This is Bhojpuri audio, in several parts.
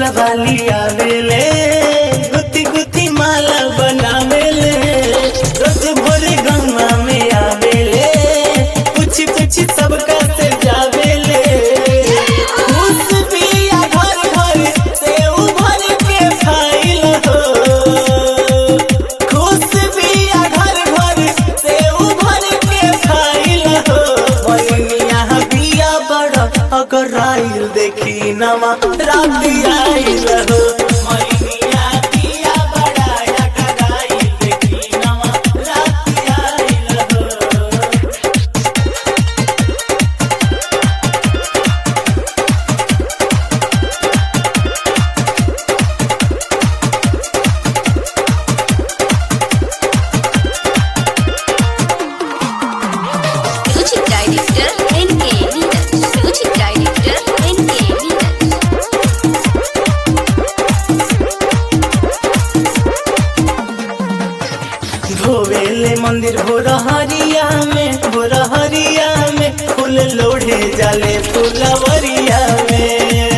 फूल वाली आवेले गुती गुती माला बनावेले रोज भोरे गंगा में आवेले पूछ पूछ सबका से जावेले खुश बिया घर घर से उभर के खाइल हो खुश बिया घर घर से उभर के खाइल हो बनिया बिया बड़ अगर आइल देखी नमा रात आइल हो बनिया बिया बड़ा अगर आइल देखी नमा रात आइल हो Music Director NK Neeraj. Music Director NK Neeraj. धोवेले मंदिर भोरहरिया में भोरहरिया में फूल लोढ़े जाले फुलवरिया में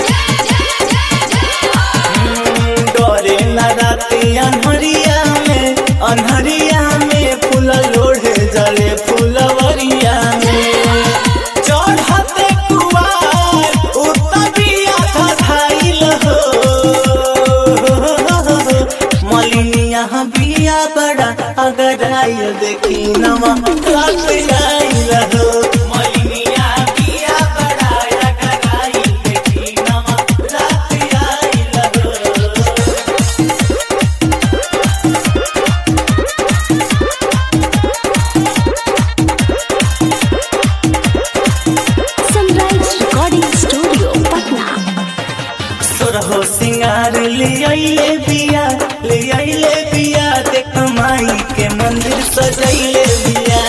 हम्म, डरे न राती अनहरिया में अनहरिया में फूल लोढ़े जाले फुलवरिया में चढ़ते कुवार उतबिया धाइल हो मलिनिया बिया बड़ा अगर आइल देखी नमा रात आइल हो मलिनिया बिया बड़ा अगर आइल देखी नमा रात आइल हो Sunrise Recording Studio, Patna. सोरहो सिंगार ले आइले बिया ले आइले बिया देख माई के मंदिर सजैले बिया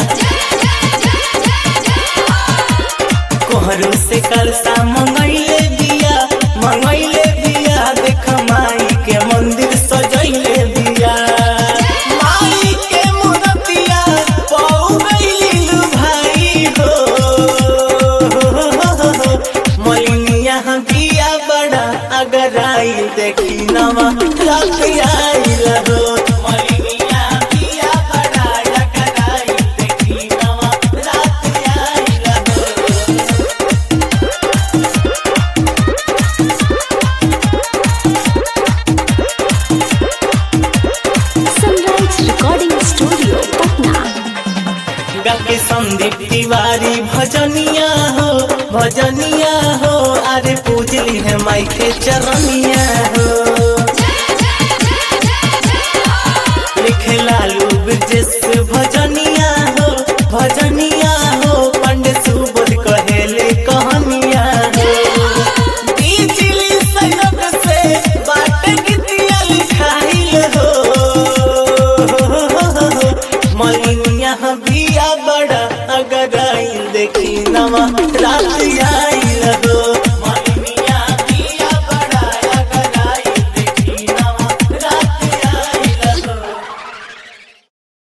कोहरू से कलसा मंगैले बिया मंगैले बिया देख माई के मंदिर सजैले बिया माई के मूर्तिया पौ गइली लु भाई हो मलिनिया बिया बड़ा अगर आई देखी नवा रात आइल हो मलिनिया बिया बड़ा अगर आई देखी नवा रात आइल हो Sunrise Recording Studio, Patna. गाके संदीप तिवारी भजनिया हो भजनिया हो अरे पूजली है माई के चरनिया हो लिखे लालू ब्रजेश भजनिया हो भजनिया हो पंडित सुबोध कहेले कहानिया हो बिजली सैरब से बाट गीतिया लिखाइल हो मलिनिया बिया बड़ा अगर आइल देखी नवा